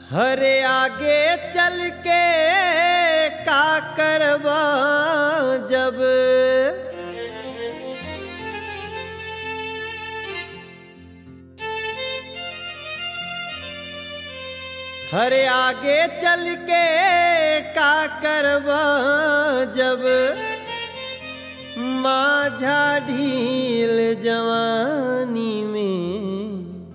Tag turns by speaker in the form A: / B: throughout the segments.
A: हरे आगे चल के का करबा जब हरे आगे चल के का करबा जब माझा ढील जवानी में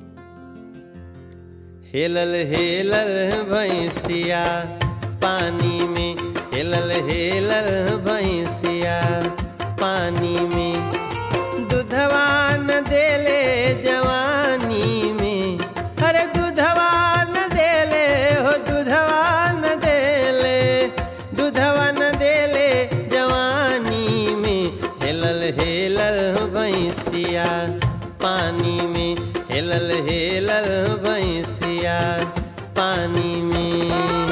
A: हेलल हेलल भैंसिया पानी में हेलल हेलल भैंसिया पानी में दूधवा न देले जवानी में अरे दूधवा न देले हो दूधवा न देले दूधवा न देले जवानी में हेलल हेलल भैंसिया पानी में हेलल हेलल भैंसिया पानी में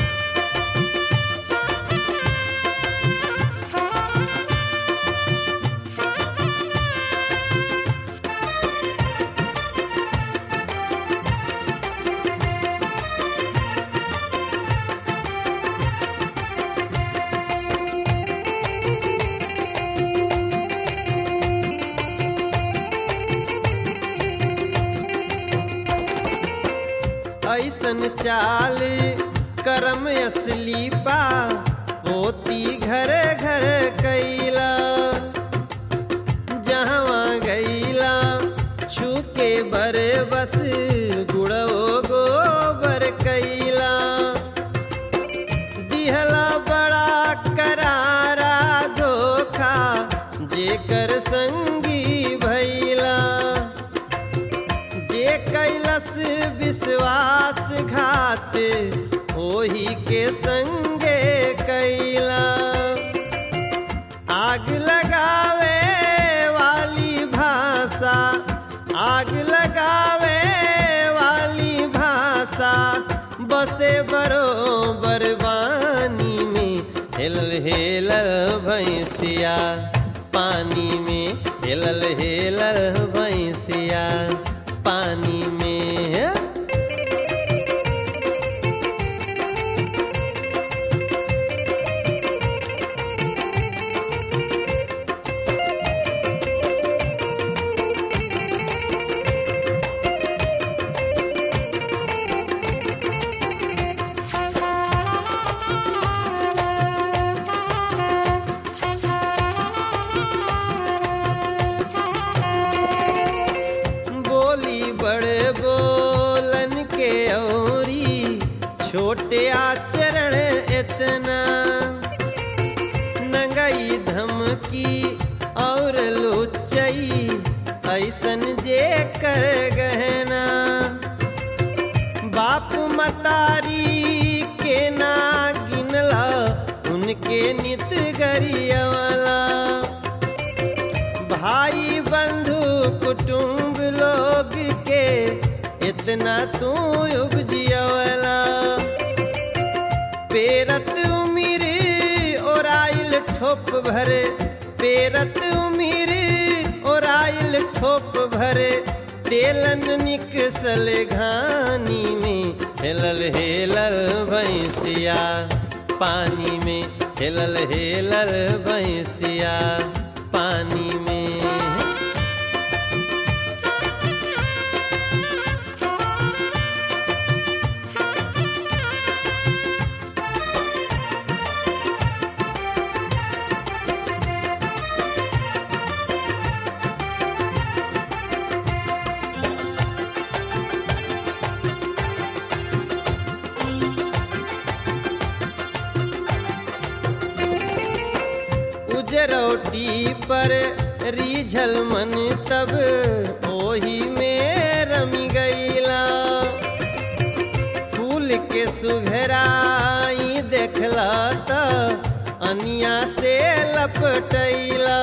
A: ऐसन चाल करम असली बा पोती घर घर कैला जहवा गईला छुके बर बस गुड़ो गोबर कैला दिहला बड़ा करारा धोखा जेकर संगी भैला जे कैलस विश्वास घात ओही के संगे कैला आग लगावे वाली भाषा आग लगावे वाली भाषा बसे बरोबर बानी में हेलल हेलल भैंसिया पानी में हेलल हेलल भैंसिया पानी में बोली बड़े बोलन के औरी छोटे आचरण इतना नंगई धमकी और लुचई ऐसन जे कर गहना बाप मतारी के ना गिनला उनके नित गरियवला भाई बंधु कुटुंब लोग के इतना तू उपजियवला पेरत उमिर ओराइल ठोप भरे पेरत उमिर ओराइल ठोप भरे तेलन निकसल घानी में हेलल हेलल भैंसिया पानी में हेलल हेलल भैंसिया पानी में उजरौटी पर रीझल मन तब ओही में रमी गईला फूल के सुघराई देखला त अनिया से लपटैला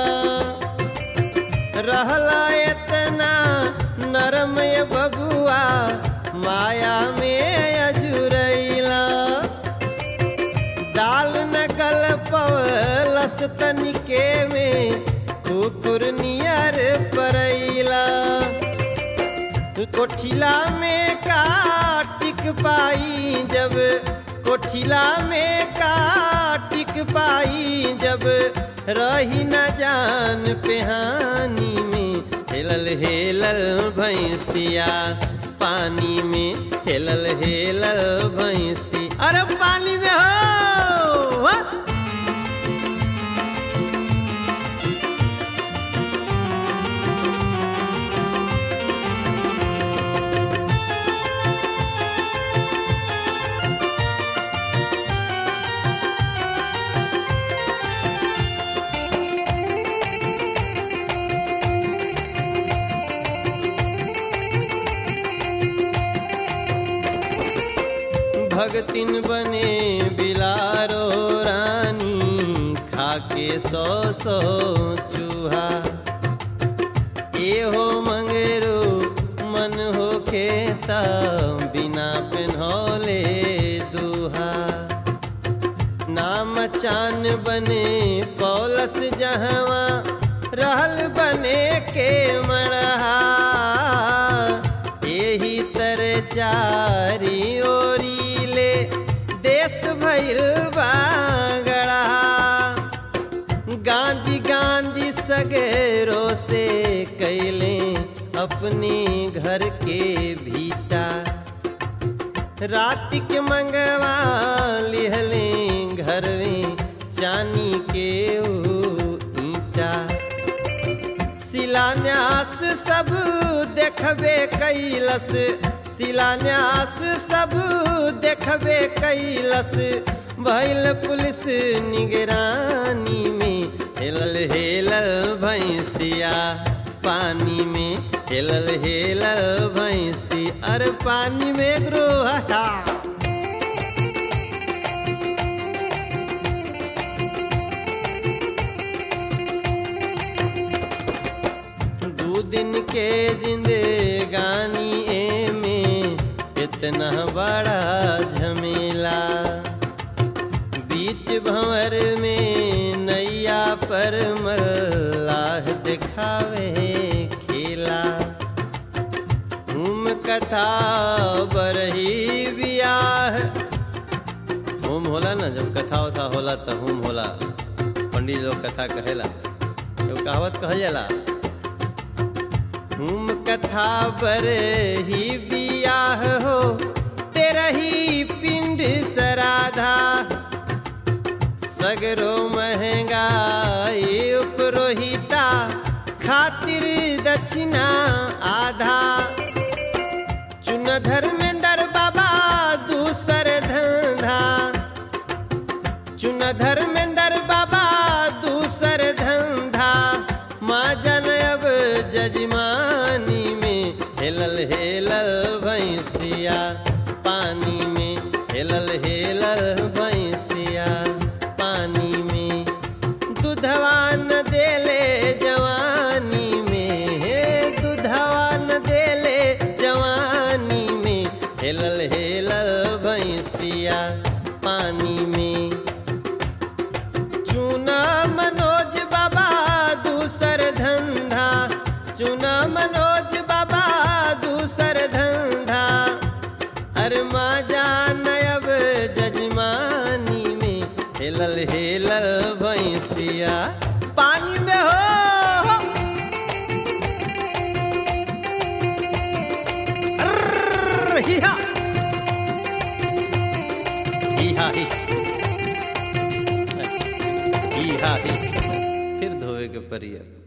A: रहला इतना नरम ये बबुआ माया में अजुरैला दाल नकल पवलस तनिके में कुकुर नियर परैला कोठिला में काट टिक पाई जब कोठिला में का टिक पाई जब रही न जान पेहानी में हेलल हेलल भैंसिया पानी में हेलल हेलल भैंसी अरे पानी में हो वा! भगतिन बने बिलारो रानी खाके सौ सौ चूहा ए हो मंगरू मन हो खेता बिना पेन्हौले दूहा नाम चान बने पौलस जहवा रहल बने के मरहा यही तर चारी ओरी ले देश भइल बागड़ा गांजी गांजी सगेरो से कैले अपने घर के भीता रात के मंगवा लिहले घर में चानी के ऊ ईटा शिलान्यास सब देखबे कैलस शिलान्यास सब देखबे कैलस भैल पुलिस निगरानी में हेलल हेलल भैंसिया पानी में हेलल हेलल भैंसी अरे पानी में ग्रोहा दू दिन के जिंदगानी ए में इतना बड़ा झमेला बीच भंवर में नैया पर मल्लाह दिखावे खेला हुम कथा बरही बियाह होम होला ना जब कथा वथा होला तो होम होला पंडित लोग कथा कहेला एगो कहावत कहल जाला हुम कथा बर ही बियाह हो तेरा ही पिंड सराधा सगरो महंगाई उपरोहिता खातिर दक्षिणा आधा चुन धर्मेंद्र बाबा दूसर धंधा चुन धर्मेंद्र बाबा दूसर धंधा माँ जन अब जजमानी में हेलल हेलल भैंसिया पानी में हेलल हेलल भैंसिया पानी में दूधवा न देले जवानी में हे दूधवा न देले जवानी में हेलल हेलल भैंसिया पानी में चुना मनोज बाबा दूसर धंधा चुना मनोज बाबा दूसर धंधा अरमा जान अब जजमानी में हेलल हेलल भैंसिया पानी में हो अर्र, हिया हिया ही ही हा ही फिर धोवे के परिया